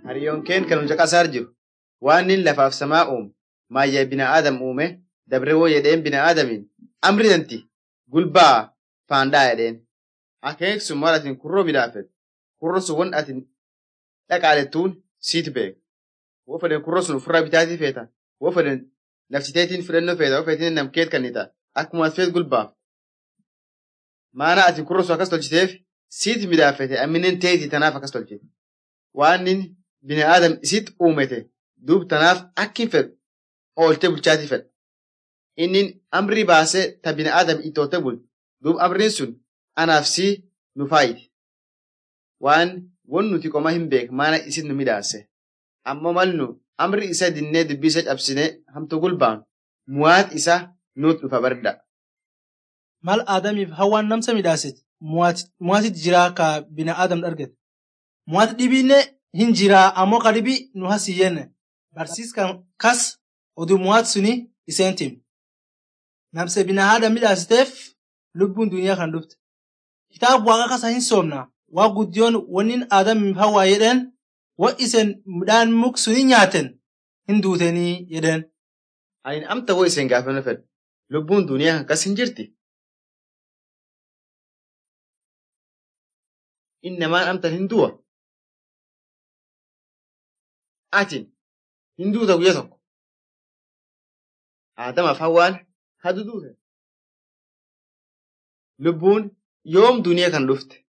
Hariyyoon keen kan hunda qasaar jiru waan inni lafaaf samaa uume maayyaa bina'aadam uume dabre woo jedheen bina'aadamiin amri tanti gulbaa faandaa jedheen. Akeek sun maal atin kurroo midhaafet kurro sun won atin dhaqaalettuun siit beeka. Woo fedhen kurroo sun ofirraa bitaatii feeta woo fedhen naftiteetiin fudhannoo feeta woo fedhen namkeet kannita akkuma feet gulbaaf. Maana atin kurroo sun akkas tolchiteef siit midhaafete amminen teetii tanaaf akkas tolchite. Waan inni bina'aadam isitti uumete duub tanaaf akkin fedhu ooltee bulchaatii fedha. Inni amrii baasee ta bina'aadam ittoote bul duub amriin sun anaaf sii nu faayiti. Waan won nuti qoma hin beek maana isit nu midhaase. Ammoo mal nu amri isa dinnee dubbii isa cabsinee hamtu gulbaan muwaat isa nuut dhufa barda. Mal Aadamiif hawwaan namsa midhaasit muwaatit jiraa ka bina'aadam dhargete. Muwaati dhibiinne hin jiraa ammoo ka dhibi nu hasiyyenne. Barsiiskan kas oduu muwaati suni iseen tim. Namse bina'aadam midhaasiteef lubbuun duniyaa kan dhufte. Kitaaba waaqa kasa hin soomna. Waa guddiyoon wannin Aadamiif hawwaa jedheen wa isen midhaan muk suni nyaaten hin duutenii jedheen. Ayin amta woo iseen gaafannoo fedha. Lubbuun duniyaa kan kas hin jirti. Innamaan amtan hin du'a. Atin hin duuta guyya tokko. Aadamaaf hawwaan hadu duute. Lubbuun yoom duniyaa kan dhufte?